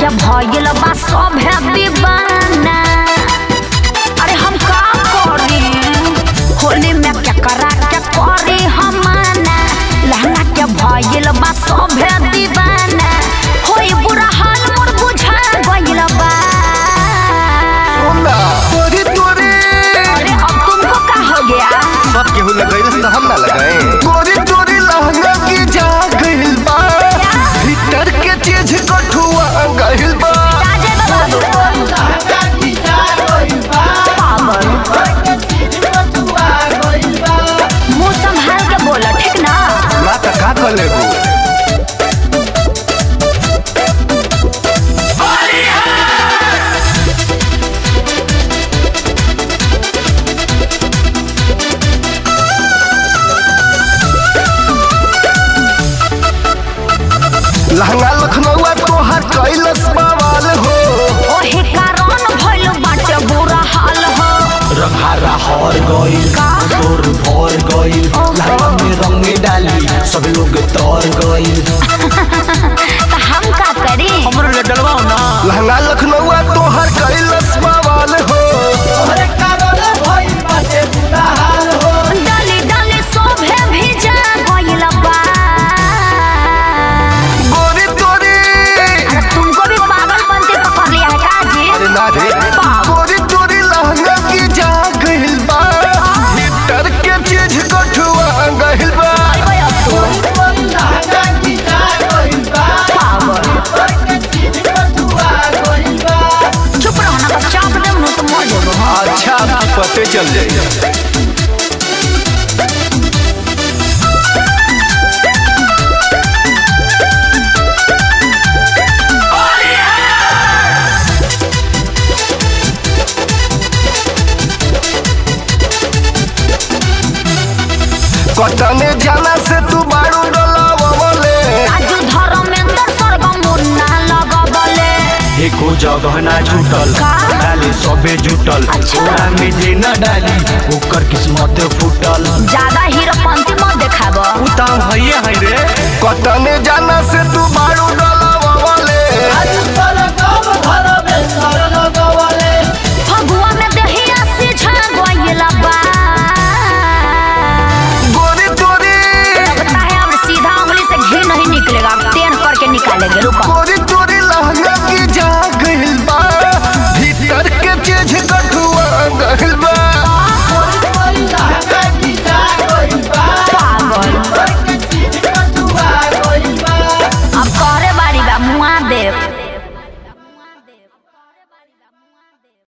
के भइल बा सभे दीवाना अरे हम का करी होली में केकरा के करी हमाना लहंगा के भइल बा सभे दीवाना होई बुरा हाल मोर बुझा गइल बा सुनना तोरी तोरी अरे अब तुमको का हो गया सब केहू लगाई तो हम ना लगाए तोरी तोरी लहंगा की जा गइल बा भीतर के चीज कठुआ गइल बा राजे बाबू पागल मुंह संभाल के बोला ठीक ना ना त का कर लेबू लहंगा लखनऊआ तोहर कैलस बवाल हो ओही कारण भइल बाटे बुरा हाल हो रंगारा हर गइल का? तोर भर गइल ओहो। लावा में रंग डाली सब लोग तर गइल त हम का करी हमरो ले डलवाओ ना लहंगा लखनऊआ तोहर कैलस बवाल हो डाली डाली शोभे भिजा गइल बा गोरी तोरी अरे तुमको भी पागल बनते पकड़ लिया है का जी अरे ना रे बाप। गोरी तोरी लहंगा की जा गइल बा भीतर के चीज कठुआ गइल बा अरे अब तो पागल चुप रहो ना तो चाप दे मुंह तो मर जाओ हाँ अच्छा आपकी पते चल जाए कटने जाना से तू बारू डलावले राजू धर्मेंद्र सर्वम मुन्ना लगबले एको जगह ना छूटल का? डाले सबे जुटल अच्छा। ओरा में जे न डाली ओकर किस्मत फूटल ज्यादा हीरोपंती मत देखाब उताम हइए हई रे कटने जाना से तू बारू डलावले फगुआ में दहिया सिझा गइल बा गोरी तोरी लगता है अब सीधा उंगली से घी नहीं निकलेगा टेन करके निकालेंगे रुको गोरी